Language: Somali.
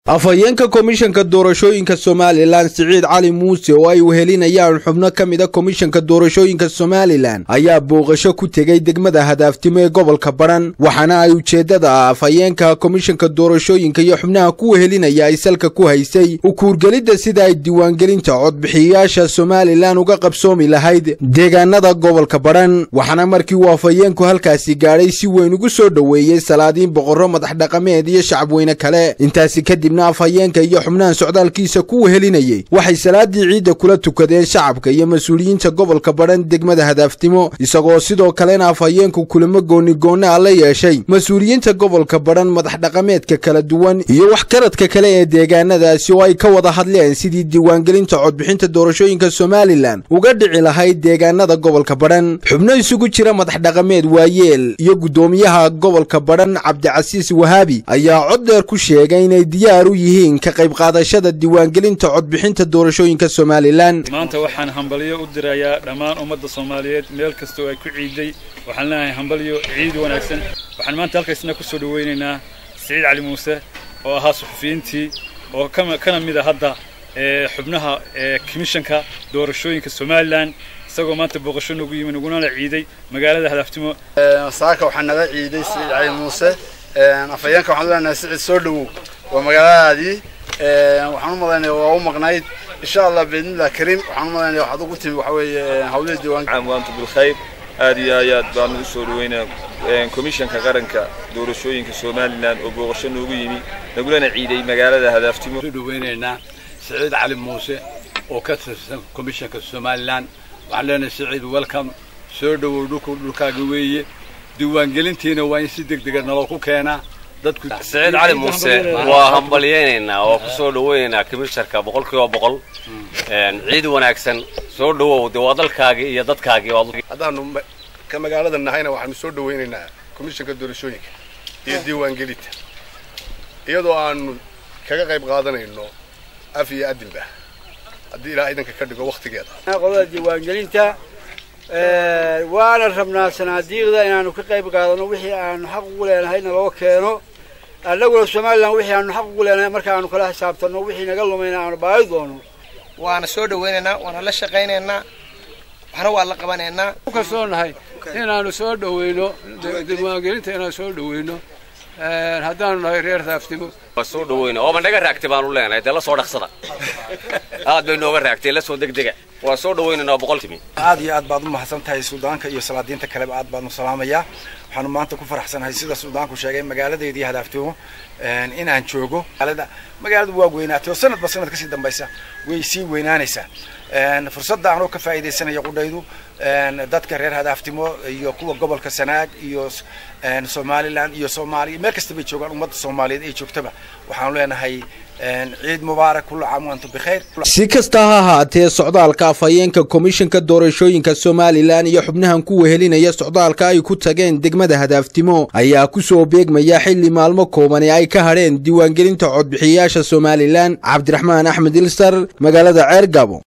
afhayeenka komishanka doorashooyinka somalilan siciid cali muuse oo ay wehelinayaan xubno ka mid a komishanka doorashooyinka somalilan ayaa booqasho ku tegey degmada hadaaftimo ee gobolka badhan waxaana ay ujeeddada afhayeenka komishanka doorashooyinka iyo xubnaha ku wehelinaya ay salka ku haysay u kuurgelidda sida ay diiwaangelinta codbixiyayaasha somalilan uga qabsoomi lahayd deegaanada gobolka badhan waxaana markii uu afhayeenku halkaasi gaadhay si weyn ugu soo dhoweeyey salaadiin boqorro madaxdhaqameed iyo shacabweyne kale intaasi kadib afhayeenka iyo xubnahan socdaalkiisa ku wehelinayey waxay salaadii ciidda kula tukadeen shacabka iyo mas-uuliyiinta gobolka badhan degmada hadaaftimo isagoo sidoo kalena afhayeenku kulamo goonigoonna a la yeeshay mas-uuliyiinta gobolka badhan madaxdhaqameedka kala duwan iyo waxkaradka kale ee deegaanadaasi oo ay ka wada hadleen sidii diiwaangelinta codbixinta doorashooyinka somalilan uga dhici lahayd deegaanada gobolka badhan xubno isugu jira madaxdhaqameed waayeel iyo guddoomiyaha gobolka badhan cabdicasiis wahaabi ayaa cod dheer ku sheegay inay diyaar u yihiin ka qayb qaadashada diiwaangelinta codbixinta doorashooyinka somalilan maanta waxaan hambalyo u dirayaa dhammaan ummadda soomaaliyeed meel kasta oo ay ku ciiday waxaan leenahay hambalyo ciid wanaagsan waxaan maanta halkaysna ku soo dhawaynaynaa siciid cali muuse oo ahaa suxufiyiintii oo kana mid a hadda xubnaha komishanka doorashooyinka somalilan isagoo maanta booqasho nagu yimi naguna ciiday magaalada hadaaftimo saaka waxaa naga ciiday siciid cali muuse afhayeenka waxaan leenahay siciid soo dhawow waa magaaladaadii waxaan u malaynaya waa u maqnayd insha allah biidnillah kariim waxaan u malaynaya waxaad ugu timi waxa weeye hawlihii diiwaanka waantu bilkhayr aad iyo ayaad baan ugu soo dhaweynaa komishanka qaranka doorashooyinka somalilan oo booqasho noogu yimi nagulana ciiday magaalada hadaaftimo soo dhaweynaynaa siciid cali muuse oo ka tirsan komishanka somalilan waxaan leenahay siciid welcome soo dhawow dhulku dhulkaaga weeye diiwaangelintiina waa in si degdega naloo ku keenaa siciid cali muuse waa hambalyaynaynaa oo ku soo dhawaynaynaa komisharka boqol kiiba boqol ciid wanaagsan soo dhawow dee waa dalkaagii iyo dadkaagii haddaanu ka magaalada nahayna waxaanu soo dhawaynaynaa komishanka doorashooyinka iyo diiwaangelinta iyadoo aanu kaga qayb qaadanayno af iyo adinba haddii ilaa idanka ka dhigo waktigeeda qolada diiwaangelinta waana rabnaa sanaadiiqda inaanu ka qayb qaadano wixii aanu xaq ugu leenahayna loo keeno annaguna somalilan wixii aanu xaq ugu leenahay marka aanu kala xisaabtanno wixii naga lumayna aanu baadi doono waana soo dhawaynaynaa waana la shaqaynaynaa waxna waa la qabanaynaa ku kalsoonahay inaanu soo dhaweyno diiwaangelinta inaanu soo dhaweyno haddaanu nahay reer daaftimo waa soo dhaweyna ooba naga raagtay baanu leenahay dee la soo dhaqsada aad bay nooga raagtay la soo degdega waa soo dhaweynaynaa boqol timi aad iyo aad baad u mahadsan tahay suudaanka iyo salaadiinta kaleba aad baanu salaamayaa waxaanu maanta ku faraxsanahay sida suudaanku sheegay magaaladeedii hadaaftimo inaan joogo magaalada magaaladu waa weynaatay oo sanadba sanad kasii dambaysa way sii weynaanaysaa fursadda anoo ka faa'iidaysanaya qudhaydu dadka reer hadaaftimo iyo kuwa gobolka sanaag iyo somalilan iyo soomaaliya meel kasta bay joogaan ummadda soomaaliyeed ay joogtaba waxaanu leenahay ciid mubaarak kullu caam wantum bikhayr si kasta ha ahaatee socdaalka afhayeenka komishanka doorashooyinka somalilan iyo xubnahan ku wehelinaya socdaalka ay ku tageen degmada hadaaftimo ayaa ku soo beegmaya xilli maalmo koobani ay ka hadheen diiwaangelinta codbixiyayaasha somalilan cabdiraxmaan axmed ilsar magaalada ceer gabo